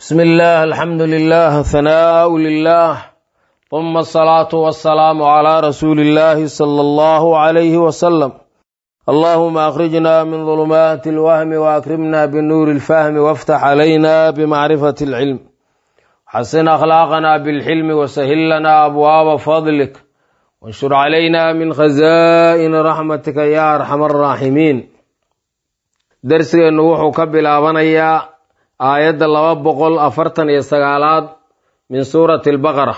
بسم الله الحمد لله ثناء لله ثم الصلاة والسلام على رسول الله صلى الله عليه وسلم اللهم أخرجنا من ظلمات الوهم وأكرمنا بنور الفهم وافتح علينا بمعرفة العلم حسن أخلاقنا بالحلم وسهل لنا أبواب فضلك وانشر علينا من خزائن رحمتك يا أرحم الراحمين درسgeenu wuxuu ka bilaabanayaa aayadda laba boqol afartan iyo sagaalaad min suurati albaqara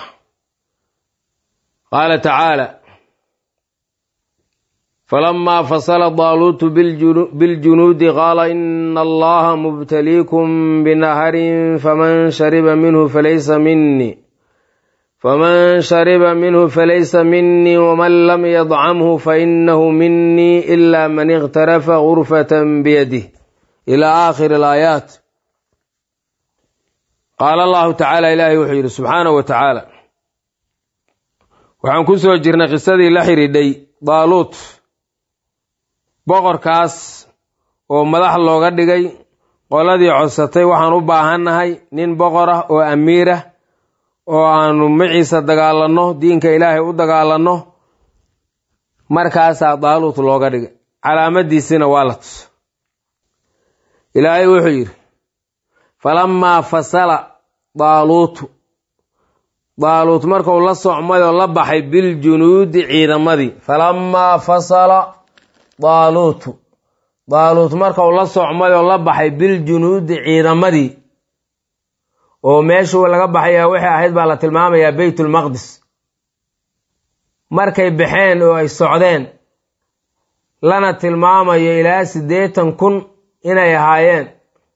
qaala tacaala falamaa fasala daaluutu biljunuudi qaala ina allaha mubtaliikum binaharin faman shariba minhu falaysa minii faman shariba minhu falaysa minii waman lam yadcamhu fainahu minii ila man ikhtarafa gurfatan biyadih ila aakhiri alaayaat qaala allahu tacaala ilaahay wuxuu yidhi subxaanahu wa tacaala waxaan ku soo jirnay qisadii la xidhiidhay daaluut boqorkaas oo madax looga dhigay qoladii codsatay waxaan u baahannahay nin boqor ah oo amiir ah oo aanu maciisa dagaalanno diinka ilaahay u dagaalanno markaasaa daaluut looga dhigay calaamadiisina waa la tuso ilaahay wuxuu yidhi falamaa fasala daaluutu daaluut markuu la socmay oo la baxay biljunuudi ciidamadii falamaa fasala daaluutu daaluut markuu la socmay oo la baxay biljunuudi ciidamadii oo meeshuu laga baxayaa waxay ahayd baa la tilmaamayaa beytulmaqdis markay baxeen oo ay socdeen lana tilmaamayo ilaa siddeetan kun inay ahaayeen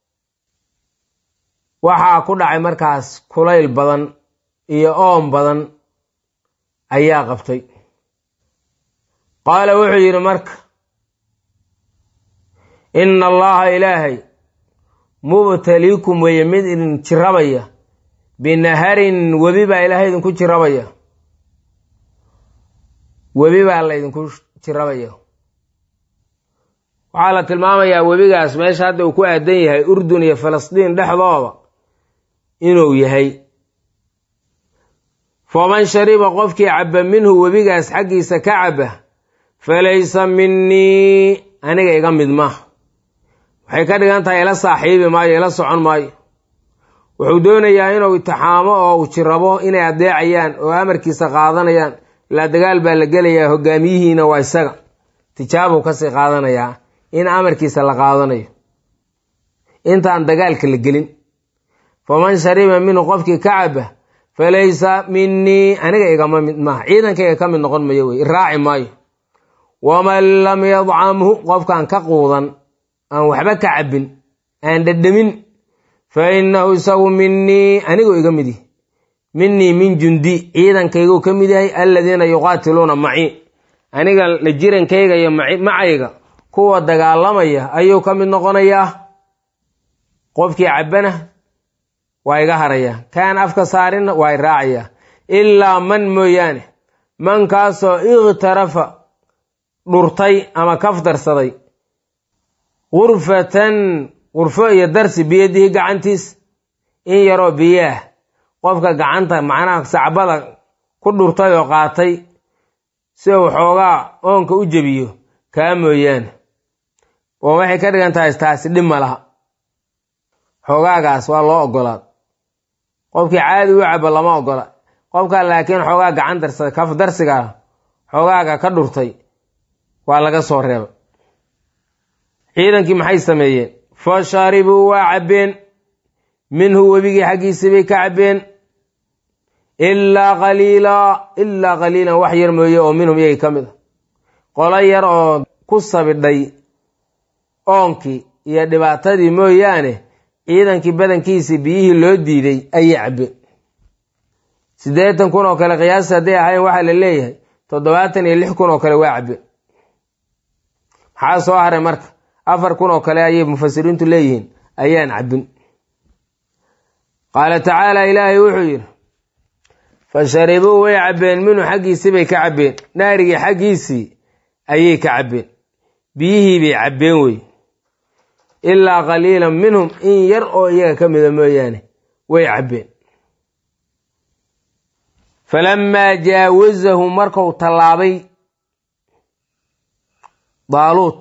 waxaa ku dhacay markaas kulayl badan iyo oom badan ayaa qabtay qaala wuxuu yidhi marka ina allaha ilaahay mubtaliikum weeye mid idin jirabaya binaharin webi baa ilaahay idinku jirabaya webi baa la ydinku jirabaya waxaa la tilmaamayaa webigaas meesha hadda uu ku aadan yahay urdun iyo falastiin dhexdooda inuu yahay faman shariba qofkii cabba minhu webigaas xaggiisa ka cabba falaysa minii aniga iga mid maaha waxay ka dhigan tahay ila saaxiibi maayo ila socon maayo wuxuu doonayaa inuu itixaamo oo uu jirabo inay adeecayaan oo amarkiisa qaadanayaan ilaa dagaal baa la gelayaa hogaamiyihiina waa isaga tijaabuu kasii qaadanayaa in amarkiisa la qaadanayo intaan dagaalka la gelin faman shariba minhu qofkii ka caba falaysa minii aniga igama mid maaha ciidankayga ka mid noqon mayo wey iraaci maayo waman lam yadcamhu qofkaan ka quudan aan waxba ka cabin aan dhadhamin fa innahu isagu minii anigu iga mid yahy minii min jundi ciidankayguu ka mid yahay aladiina yuqaatiluuna macii aniga la jirankayga iyo macayga kuwa dagaalamaya ayuu ka mid noqonayaa qofkii cabbana waa iga haraya kaan afka saarinna waa iraacaya ilaa man mooyaane mankaasoo ikhtarafa dhurtay ama kafdarsaday gurfatan gurfo iyo darsi biyadihi gacantiis in yaroo biyaah qofka gacanta macnaha sacbada ku dhurtay oo qaatay si uu xoogaa oonka u jebiyo kaa mooyaane oo waxay ka dhigan tahay taasi dhib ma laha xoogaagaas waa loo ogolaad qofkii caadi u cabo lama ogola qofka laakiin xoogaa gacan darsada kaf darsiga xoogaaga ka dhurtay waa laga soo reeba ciidankii maxay sameeyeen fa sharibuu waa cabbeen minhu webigii xaggiisii bay ka cabbeen ilaa qaliilaa ilaa qaliilan wax yar mooye oo minhum iyagii ka mid a qolo yar oo ku sabidhay oonkii iyo dhibaatadii mooyaane ciidankii badankiisii biyihii loo diiday ayay cabbeen siddeetan kun oo kale qiyaasta hadday ahayn waxaa la leeyahay toddobaatan iyo lix kun oo kale waa cabbeen maxaa soo haray marka afar kun oo kale ayay mufasiriintu leeyihiin ayaan cabbin qaala tacaala ilaahay wuxuu yidhi fa sharibuu way cabbeen minhu xaggiisii bay ka cabbeen naarigii xaggiisii ayay ka cabbeen biyihii bay cabbeen wey ilaa qaliilan minhum in yar oo iyaga ka mida mooyaane way cabbeen falammaa jaawazahu marku tallaabay daaluut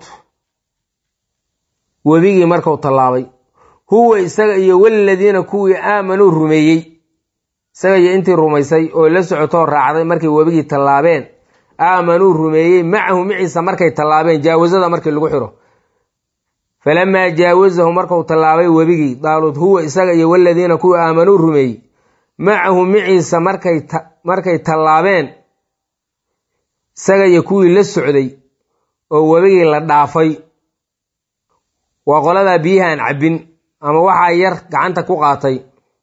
webigii marku tallaabay huwa isaga iyo waladiina kuwii aamanuu rumeeyey isaga iyo intii rumaysay oo la socotoo raacday markay webigii tallaabeen aamanuu rumeeyey macahu maciisa markay tallaabeen jaawasada markii lagu xiro falamaa jaawazahu marku tallaabay webigii daaluud huwa isaga iyo waladiina kuwii aamanuu rumeeyey macahu maciisa markay tallaabeen isaga iyo kuwii la socday oo webigii la dhaafay waa qoladaa biyahaan cabbin ama waxaa yar gacanta ku qaatay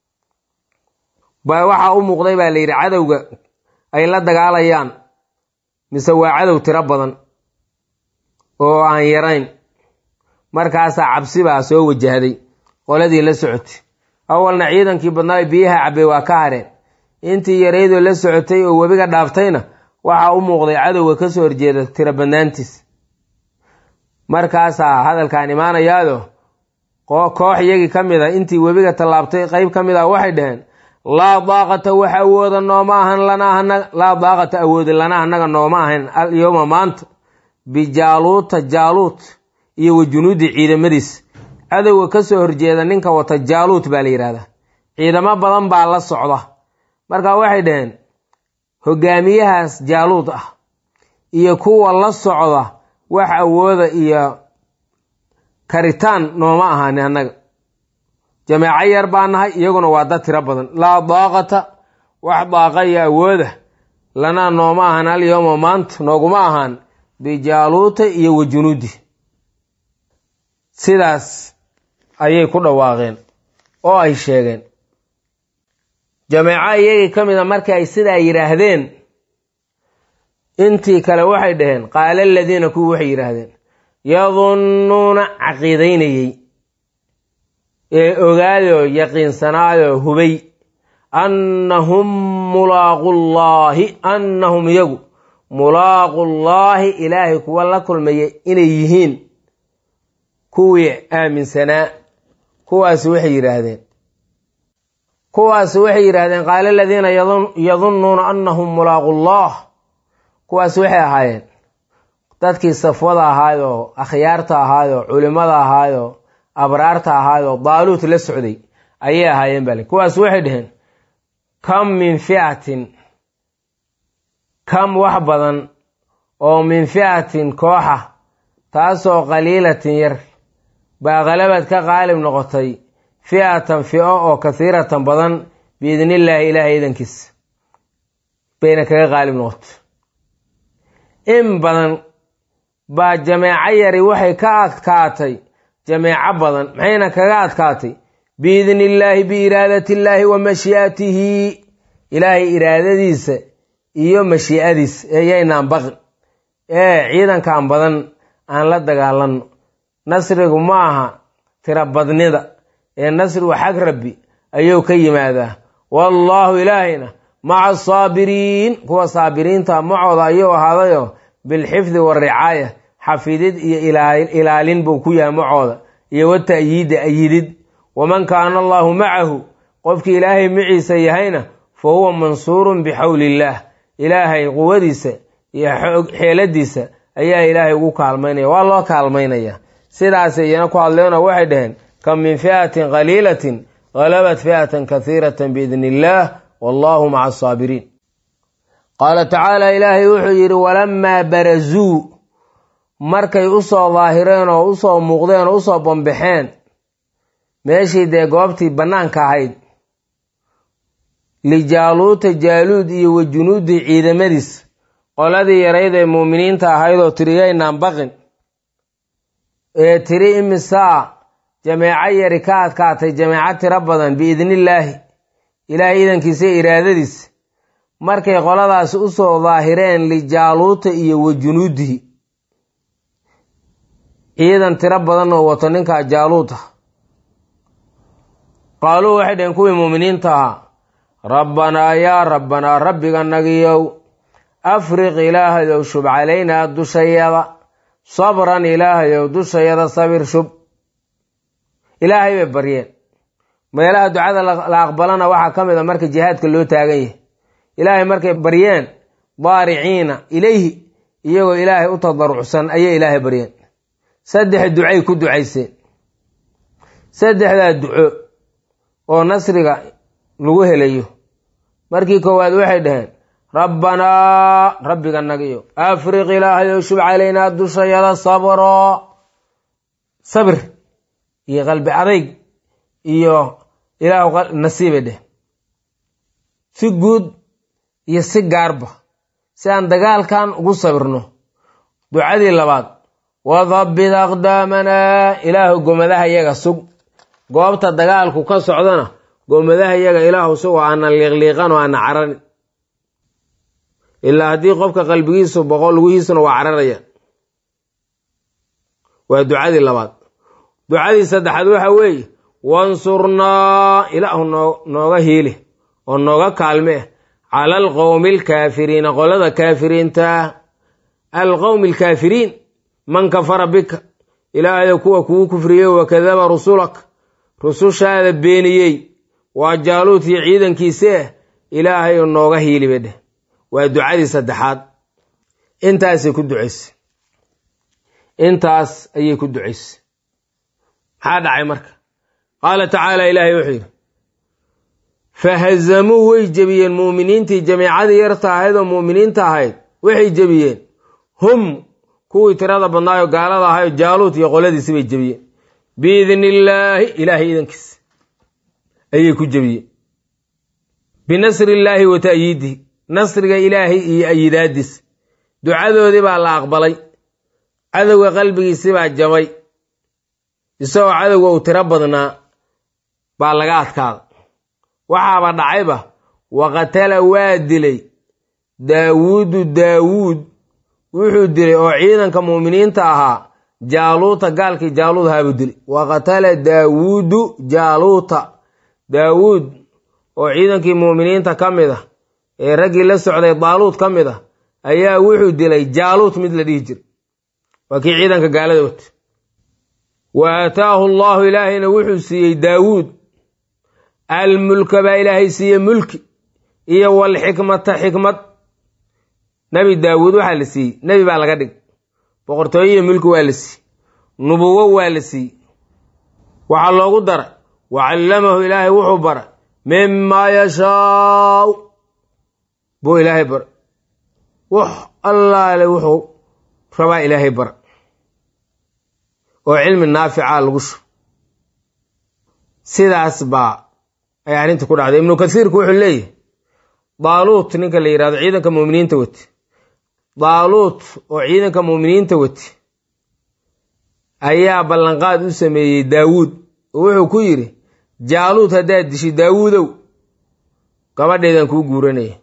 ba waxaa u muuqday baa la yidhi cadowga ay la dagaalayaan mise waa cadow tiro badan oo aan yarayn markaasaa cabsi baa soo wajahday qoladii la socotay awalna ciidankii badnaa biyaha cabbay waa ka hareen intii yaraydoo la socotay oo webiga dhaaftayna waxaa u muuqday cadowga kasoo horjeeda tiro badnaantiis markaasaa hadalkaan imaanayaado koox iyagii ka mid a intii webiga tallaabtay qeyb ka mid ah waxay dhaheen laa daaqata wax awooda nooma ahan lanaa laa daaqata awoodi lanaa annaga nooma ahan alyowma maanta bijaaluuta jaaluut iyo wa junuudi ciidamadiis cadowga kasoo horjeeda ninka wata jaaluut baa la yidhahdaa ciidamo badan baa la socda marka waxay dhaheen hogaamiyahaas jaaluud ah iyo kuwa la socda wax awooda iyo karitaan nooma ahani annaga jameeco yar baa nahay iyaguna waa dad tiro badan laa daaqata wax daaqa iyo awooda lanaa nooma ahan alyowma maanta nooguma ahaan bijaaluuta iyo wa junuudi sidaas ayay ku dhawaaqeen oo ay sheegeen jameeco iyagii ka mid a markii ay sidaa yidhaahdeen intii kale waxay dhaheen qaala aladiina kuwii waxay yidhaahdeen yadunnuuna caqiidaynayey ee ogaadoo yaqiinsanaayoo hubay annahum mulaaqullaahi annahum iyagu mulaaqullaahi ilaahay kuwa la kulmaya inay yihiin kuwii aaminsanaa kuwaasi waxay yidhaahdeen kuwaasi waxay yidhaahdeen qaala aladiina yadunnuuna annahum mulaaqullah kuwaas waxay ahaayeen dadkii safwada ahaayoo akhyaarta ahaayoo culimmada ahaayoo abraarta ahaayoo daaluut la socday ayay ahaayeen bale kuwaas waxay dhaheen kam min fi'atin kam wax badan oo min fi'atin kooxa taasoo qaliilatin yar baa qalabad ka qaalib noqotay fi'atan fi'o oo kasiiratan badan biidnillaahi ilaahay idankiisa bayna kaga qaalib noqotay in badan baa jameeco yari waxay ka adkaatay jameeco badan maxayna kaga adkaatay biidni illaahi biiraadati illaahi wa mashii'atihi ilaahay iraadadiisa iyo mashii'adiisa eeyaynaan baqin ee ciidankan badan aan la dagaalanno nasrigu ma aha tira badnida ee nasrigu xag rabbi ayuu ka yimaadaa wallaahu ilaahayna maca asaabiriin kuwa saabiriinta macooda ayuu ahaadayoo bilxifdi waricaaya xafidid iyo ilaalin buu ku yahay macooda iyo wata'yiidi ayidid waman kaana allaahu macahu qofkii ilaahay maciisa yahayna fa huwa mansuurun bixawli illaah ilaahay quwadiisa iyo xeeladiisa ayaa ilaahay ugu kaalmaynaya waa loo kaalmaynaya sidaasay iyana ku hadleeno waxay dhaheen kam min fi'atin qaliilatin galabat fi'atan kasiiratan biidni illaah wallahu maca asaabiriin qaala tacaala ilaahay wuxuu yidhi walamaa barazuu markay usoo daahireen oo usoo muuqdeen oo usoo bambaxeen meeshii dee goobtii bannaanka ahayd lijaaluuta jaaluud iyo wa junuudi ciidamadiis qoladii yarayd ee muuminiinta ahayd oo tiriyaynaan baqin ee tiri imisaa jameeco yari ka adkaatay jameeco tiro badan biidnillaahi ilaahay idankiisa iraadadiis markay qoladaasi usoo daahireen lijaaluuta iyo wa junuudihi ciidan tiro badan oo wato ninkaa jaaluuta qaaluu waxay dhaheen kuwii muuminiinta ahaa rabbanaa yaa rabbanaa rabbiganagiyow afriq ilaahayow shub calaynaa dushayada sabran ilaahayow dushayada sabir shub ilaahay bay baryeen meelaha ducada la aqbalana waxaa ka mid a marka jihaadka loo taagan yahay ilaahay markay baryeen daariciina ilayhi iyagoo ilaahay u tadarucsan ayay ilaahay baryeen saddex ducay ku ducayseen saddexdaa duco oo nasriga lagu helayo markii koowaad waxay dhaheen rabbanaa rabbiga nagiyo afriq ilaahayow shub calaynaa dushayada sabro sabir iyo qalbi adayg iyo ilaahu nasiiba dheh si guud iyo si gaarba si aan dagaalkan ugu sabirno ducadii labaad wadabbit aqdaamanaa ilaahu gomadaha yaga sug goobta dagaalku ka socdana gomadaha yaga ilaahu sug oo aana liiqliiqan oo aana cararin ilaa haddii qofka qalbigiisu boqo lugihiisuna waa cararaya waa ducadii labaad ducadii saddexaad waxa weeye wansurnaa ilaahu nooga hiili oo nooga kaalme cala alqowmi alkaafiriina qolada kaafiriinta alqowmi alkaafiriin man kafara bika ilaahayo kuwa kugu kufriyey wakadaba rusulak rusushaada beeniyey waa jaaluut iyo ciidankiisee ilaahayo nooga hiili bay dheh waa ducadii saddexaad intaasay ku ducaysay intaas ayay ku ducaysay maxaa dhacay marka qaala tacaala ilaahay wuxuu yidhi fahazamuu way jebiyeen muuminiintii jamiicadii yarta ahayd oo muuminiinta ahayd waxay jebiyeen hum kuwii tirada badnaayo gaalada ahayo jaaluut iyo qoladiisi bay jebiyeen biidni illaahi ilaahay idankiisa ayay ku jebiyeen binasri illaahi wa ta'yiidihi nasriga ilaahay iyo ayidaadiis ducadoodii baa la aqbalay cadowga qalbigiisii baa jabay isagoo cadowga uu tiro badnaa baa laga adkaada waxaaba dhacayba waqatala waa dilay daawuudu daawuud wuxuu dilay oo ciidanka muuminiinta ahaa jaaluuta gaalkii jaaluud ahaabuu dilay waqatala daawuudu jaaluuta daawuud oo ciidankii muuminiinta ka mid ah ee raggii la socday daaluud ka mid ah ayaa wuxuu dilay jaaluut mid la dhihi jiray waa kii ciidanka gaalada wata wa aataahu allaahu ilaahayna wuxuu siiyey daawuud almulka baa ilaahay siiyey mulki iyo walxikmata xikmad nebi daawuud waxaa la siiyey nebi baa laga dhig boqortooyo iyo mulki waa la siiyey nubuwo waa la siiyey waxaa loogu daray wa callamahu ilaahay wuxuu baray mimaa yashaau buu ilaahay bara wax allaale wuxuu rabaa ilaahay bara oo cilmi naafica lagu shubo sidaas baa ay arrinta ku dhacday ibnu kasiirku wuxuu leeyahy daaluut ninka la yidhahdo ciidanka muuminiinta wate daaluut oo ciidanka muuminiinta wate ayaa ballanqaad u sameeyey daawuud oo wuxuu ku yidhi jaaluud haddaad dishi daawuudow gabadheedan kuu guuranaya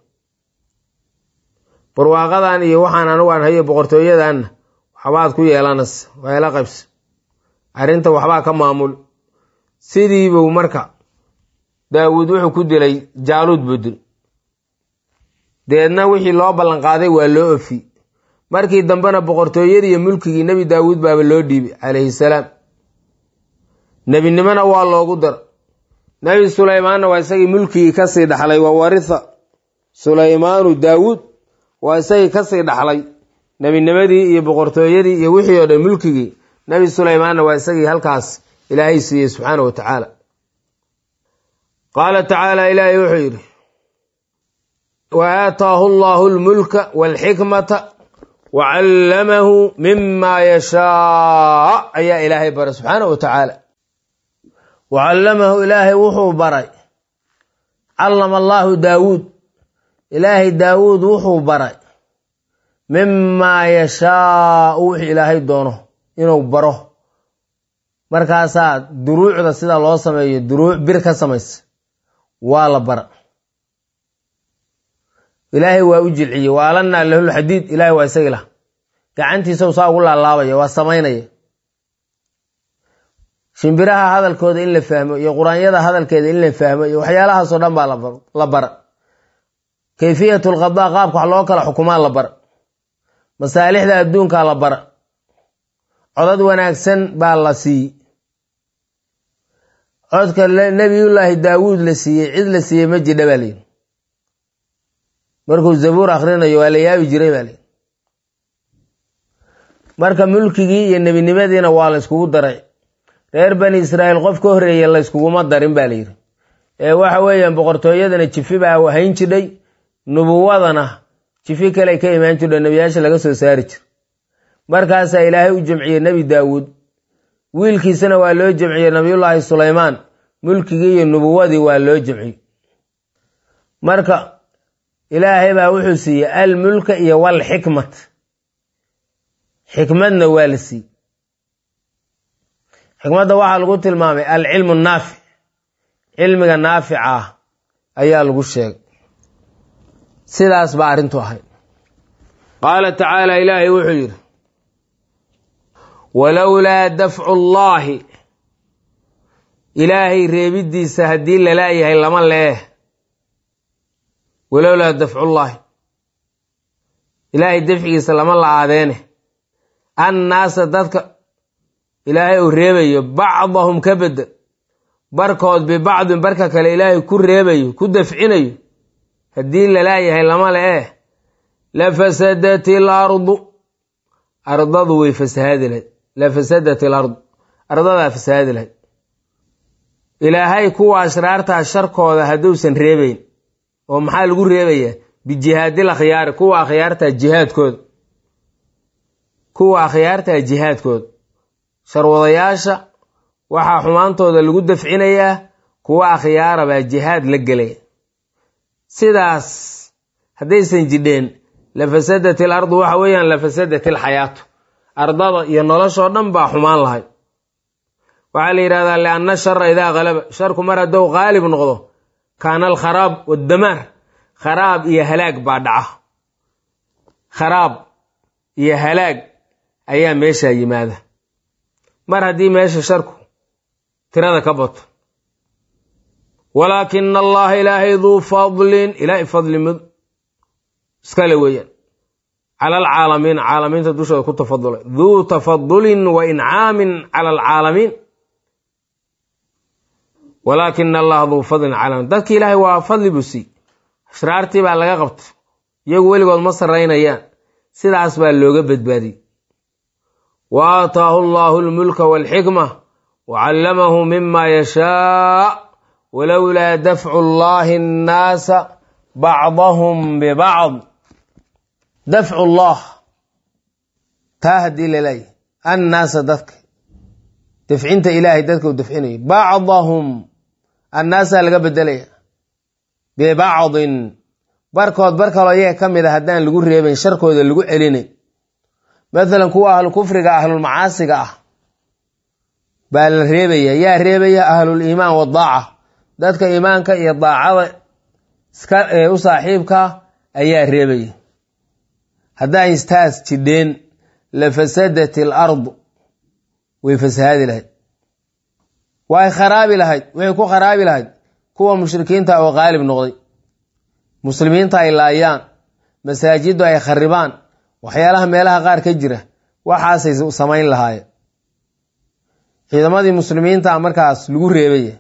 barwaaqadan iyo waxaan anigu aan hayo boqortooyadanna waxbaad ku yeelanaysa waa ila qaybsa arrinta waxbaa ka maamul sidiibuu marka daawuud wuxuu ku dilay jaaluud buu dil deedna wixii loo ballanqaaday waa loo ofi markii dambena boqortooyadii iyo mulkigii nebi daawuud baaba loo dhiibay calayhi salaam nebinimona waa loogu dara nebi sulaymaanna waa isagii mulkigii kasii dhaxlay wa waritha sulaymaanu daawuud waa isagii kasii dhaxlay nebinimadii iyo boqortooyadii iyo wixii oo dhan mulkigii nebi sulaymaanna waa isagii halkaas ilaahay siiyey subxaana wa tacaala qaala tacaala ilaahay wuxuu yidhi wa aataahu allahu lmulka walxikmata wa callamahu mima yashaa ayaa ilaahay baray subxaana wa tacaala wa callamahu ilaahay wuxuu baray callama allaahu daawuud ilaahay daawuud wuxuu baray mimaa yashaau wixii ilaahay doono inuu baro markaasaa duruucda sida loo sameeyo duruuc bir ka samaysa waa la bara ilaahay waa u jilciyey waalanaa lahulxadiid ilaahay waa isagi lah gacantiisau saa ugu laalaabaya waa samaynaya shimbiraha hadalkooda in la fahmo iyo quraanyada hadalkeeda in la fahmo iyo waxyaalahaasoo dhan baa la bara kayfiyat lqadaa qaabka wax loo kala xukumaa la bara masaalixda adduunkaa la bara codad wanaagsan baa la siiyey codka nebiyullaahi daawuud la siiyey cid la siiyey ma jidha baa layidhi markuu zabuur akhrinayo waa la yaabi jiray baa layidhi marka mulkigii iyo nebinimadiina waa la yskugu daray reer bani israa'iil qof ka horreeye la yskuguma darin baa layidhi ee waxa weeyaan boqortooyadana jifi baa hayn jidhay nubuwadana jifi kale ka imaan jidho nebiyaasha laga soo saari jira markaasaa ilaahay u jamciyey nebi daawuud wiilkiisana waa loo jamciyey nabiyullaahi sulaymaan mulkigii iyo nubuwadii waa loo jamciyey marka ilaahay baa wuxuu siiyey almulka iyo walxikmat xikmadna waa la siiyey xikmadda waxaa lagu tilmaamay alcilmu naafic cilmiga naafica ah ayaa lagu sheegay sidaas baa arrintu ahayd qaala tacaala ilaahay wuxuu yidhi walowlaa dafcu llaahi ilaahay reebiddiisa haddii lalaayahay lama leeh walowlaa dafcullaahi ilaahay dafcigiisa lama la-aadeene annaasa dadka ilaahay uu reebayo bacdahum ka bedel barkood bibacdin barka kale ilaahay ku reebayo ku dafcinayo haddii lalaayahay lama leeh lafasadat il ardu ardadu way fasahaadi lahayd lafasadat il ardu ardadaa fasahaadi lahayd ilaahay kuwa ashraartaa sharkooda hadduusan reebayn oo maxaa lagu reebayaa bijihaadil akhyaari kuwa akhyaartaa jihaadkooda kuwa akhyaartaa jihaadkooda sharwadayaasha waxaa xumaantooda lagu dafcinayaa kuwa akhyaara baa jihaad la gelaya sidaas haddaysan jidheen lafasadat il ardu waxa weeyaan lafasadat il xayaatu ardada iyo noloshoo dhan baa xumaan lahay waxaa la yidhahdaa lianna shara idaa kalaba sharku mar haddou qaalib noqdo kaana alkharaab waddamaar kharaab iyo halaag baa dhaca kharaab iyo halaag ayaa meeshaa yimaada mar haddii meesha sharku tirada ka bato walaakina allaha ilaahay duu fadlin ilaahay fadli mid iskale weeyaan cala alcaalamiin caalamiinta dushooda ku tafadulay duu tafadulin wa incaamin cala alcaalamiin walaakina allaha duu fadlin caalamiin dadki ilaahay waa fadli buu sii ashraartii baa laga qabtay iyagu weligood ma sarraynayaan sidaas baa looga badbaadiyey wa aataahu allahu almulka walxikma wa callamahu mima yashaa walowlaa dafcu llahi annaasa bacdahum bibacd dafcu llah taa haddii laleeyahy annaasa dadka dafcinta ilaahay dadka u dafcinayo bacdahum annaasaa laga bedelaya bibacdin barkood bar kaloo iyaga ka mid a haddaan lagu reebayn sharkooda lagu celinay mathalan kuwa ahlu kufriga ahlulmacaasiga ah baa la reebaya yaa reebaya ahlul iimaan wadaaca dadka iimaanka iyo daacada iska u saaxiibka ayaa reebaya haddaan istaas jidheen lafasadat il ardu way fasahaadi lahayd way kharaabi lahayd waxay ku kharaabi lahayd kuwa mushrikiinta oo qaalib noqday muslimiinta ay laayaan masaajiddu ay kharibaan waxyaalaha meelaha qaar ka jira waxaasay samayn lahaayeen ciidamadii muslimiinta markaas lagu reebaya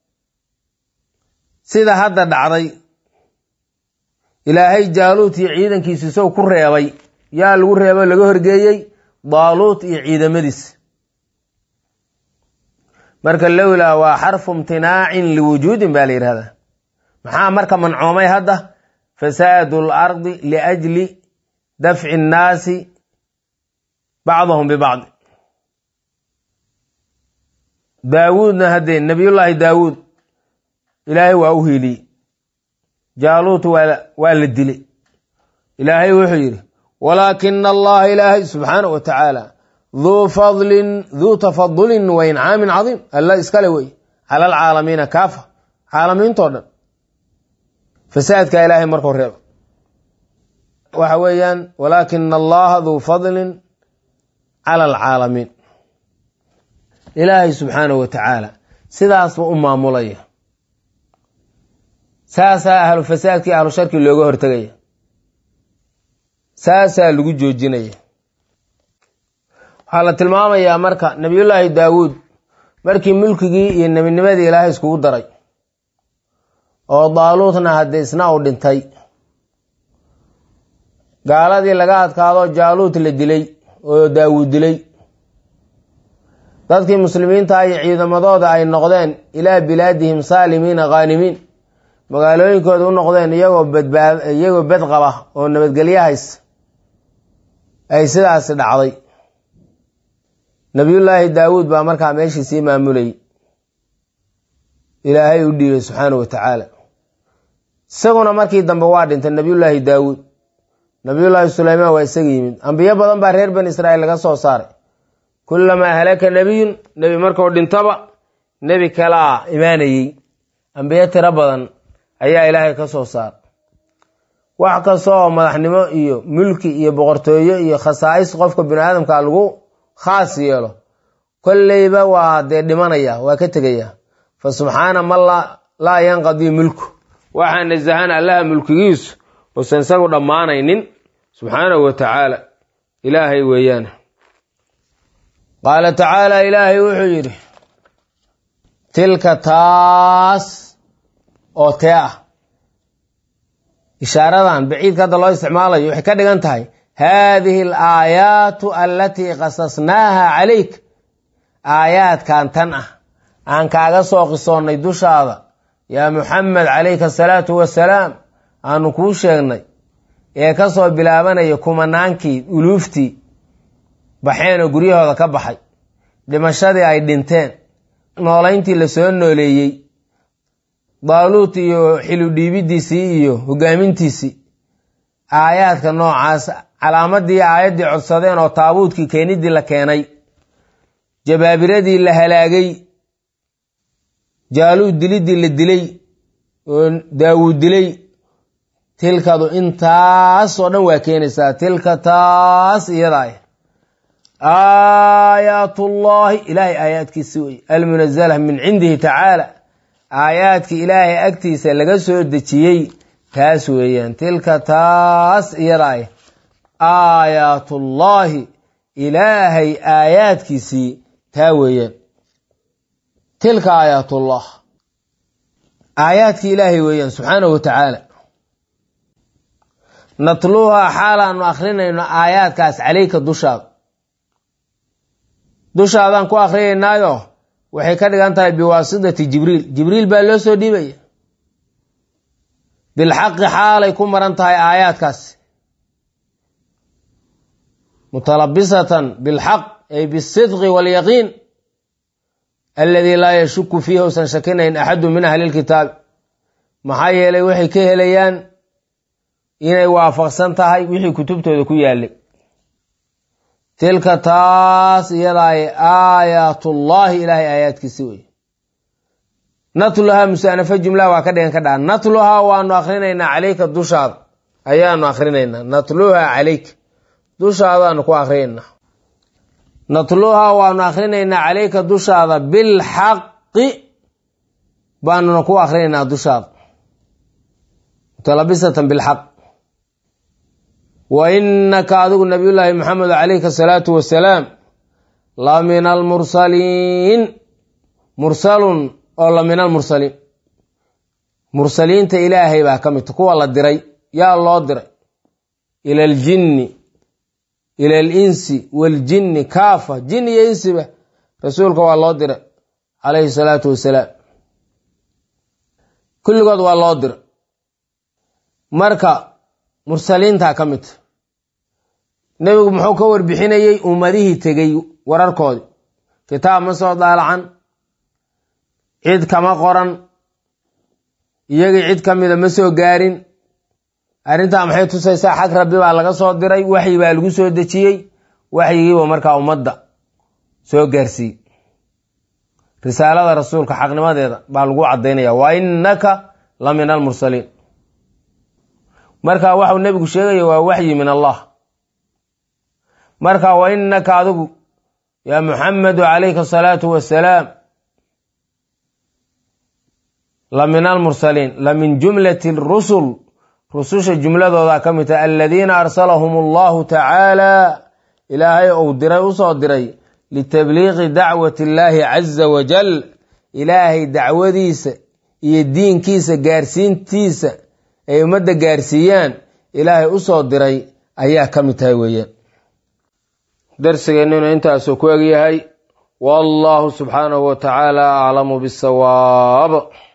sida hadda dhacday ilaahay jaaluut iyo ciidankiisa isagoo ku reebay yaa lagu reebo laga horgeeyey daaluut iyo ciidamadiisa marka lowlaa waa xarfu imtinaacin liwujuudin baa la yidhahdaa maxaa marka mancoomay hadda fasaadu lardi liajli dafci innaasi bacdahum bibacdi daawuudna haddee nabiyullaahi daawuud ilaahay waa u hiiliyey jaaluut waa la dilay ilaahay wuxuu yidhi walaakina allaha ilaahay subxaana wa tacaala duu fadlin duu tafadulin wa incaamin cadiim alla iskale wey cala alcaalamiina kaafa caalamiintoo dhan fasaadka ilaahay markuu reeba waxa weeyaan walaakina allaha duu fadlin cala alcaalamiin ilaahay subxaanahu wa tacaala sidaasba u maamulaya saasaa ahlu fasaadkii ahlu sharki looga hortegaya saasaa lagu joojinaya waxaa la tilmaamayaa marka nabiyullaahi daawuud markii mulkigii iyo nebinimadii ilaahay iskugu daray oo daaluutna haddii isna uu dhintay gaaladii laga adkaado jaaluut la dilay oo daawuud dilay dadkii muslimiinta iyo ciidamadooda ay noqdeen ilaa bilaadihim saalimiina khaanimiin magaalooyinkooda u noqdeen iyagoo badbaad iyagoo bad qaba oo nabadgelyo haysa ay sidaasi dhacday nabiyullaahi daawuud baa markaa meeshii sii maamulayay ilaahay u dhiibay subxaana wa tacaala isaguna markii dambe waa dhintay nabiyullaahi daawuud nabiyullaahi suleymaan waa isaga yimid ambiyo badan baa reer bani israa'iil laga soo saaray kullamaa halaka nebiyun nebi markuu dhintaba nebi kalaa imaanayey ambiyo tiro badan ayaa ilaahay ka soo saaray wax kasta oo madaxnimo iyo mulki iyo boqortooyo iyo khasaa'is qofka bini aadamka lagu khaas yeelo kolleyba waa dee dhimanaya waa ka tegaya fa subxaana man laa yanqadii mulku waxaa nasahan allaha mulkigiisu uusan isagu dhammaanaynin subxaanahu wa tacaala ilaahay weeyaan qaala tacaala ilaahay wuxuu yidhi tilka taas oo tee ah ishaaradan baciidka hadda loo isticmaalayo waxay ka dhigan tahay haadihi alaayaatu alatii qasasnaaha calayk aayaadkan tan ah aan kaaga soo qisoonnay dushaada yaa muxamed calayka asalaatu wasalaam aanu kuu sheegnay ee ka soo bilaabanaya kumanaankii uluuftii baxeen oo guryahooda ka baxay dhimashadii ay dhinteen noolayntii la soo nooleeyey daaluut iyo xiludhiibidiisii iyo hogaamintiisii aayaadka noocaas calaamadii aayaddii codsadeen oo taabuudkii keenidii la keenay jabaabiradii la halaagay jaaluud dilidii la dilay oo daawuud dilay tilkadu intaas oo dhan waa keenaysaa tilka taas iyadaa aayaatullaahi ilaahay aayaadkiisi wey almunazala min cindihi tacaala aayaadkii ilaahay agtiisa laga soo dejiyey taas weeyaan tilka taas iyadaa aayaatullaahi ilaahay aayaadkiisii taa weeyaan tilka aayaatullah aayaadkii ilaahay weeyaan subxaanahu wa tacaala natluuhaa xaalaanu akrinayno aayaadkaas caleyka dushaada dushaadaan ku akrinaynaayo waxay ka dhigan tahay biwaasitati jibriil jibriil baa loo soo dhiibaya bilxaqi xaalay ku maran tahay aayaadkaas mutalabisatan bilxaq ay bisidqi waalyaqiin aladii laa yashuku fiihi usan shakinayn axadu min ahli lkitaabi maxaa yeelay waxay ka helayaan inay waafaqsan tahay wixii kutubtooda ku yaalay tilka taas iyadaay aayaatullaahi ilaahay aayaadkiisi wey natluhaa musaanafo jumlaha waa ka dhigan ka dhaca natluhaa waanu akrinaynaa caleyka dushaada ayaanu akrinaynaa natluhaa caleyka dushaadaanu ku akrinaynaa natluhaa waanu akrinaynaa caleyka dushaada bilxaqi baanuna ku akrinaynaa dushaada mutalabisatan bilxaq wa inaka adigu nabiyullaahi maxamed calayka asalaatu wasalaam la min almursaliin mursalun oo la min almursaliin mursaliinta ilaahay baa ka midta kuwa la diray yaa loo diray ila aljinni ila alinsi waaljinni kaafa jin iyo insiba rasuulka waa loo diray calayhi salaatu wasalaam kulligood waa loo diray marka mursaliintaa ka midta nebigu muxuu ka warbixinayey ummadihii tegey wararkoodii kitaab ma soo daalacan cid kama qoran iyagii cid ka mida ma soo gaarin arrintaa maxay tusaysaa xag rabbi baa laga soo diray waxyi baa lagu soo dejiyey waxyigiiba markaa ummadda soo gaarsiiyey risaalada rasuulka xaqnimadeeda baa lagu caddaynaya wa innaka la min almursaliin marka waxau nebigu sheegaya waa waxyi min allah marka wa innaka adigu yaa muxamedu calayka asalaatu wasalaam la min almursaliin la min jumlati rusul rususha jumladooda ka mid tahay aladiina arsalahum allahu tacaala ilaahay ou diray usoo diray litabliiqi dacwati illaahi caza wajal ilaahay dacwadiisa iyo diinkiisa gaarsiintiisa ay ummadda gaarsiiyaan ilaahay u soo diray ayaa ka mid tahay weeyaan darsigeennuna intaasuu ku egyahay wallahu subxaanahu wa tacaala aclamu bisawaab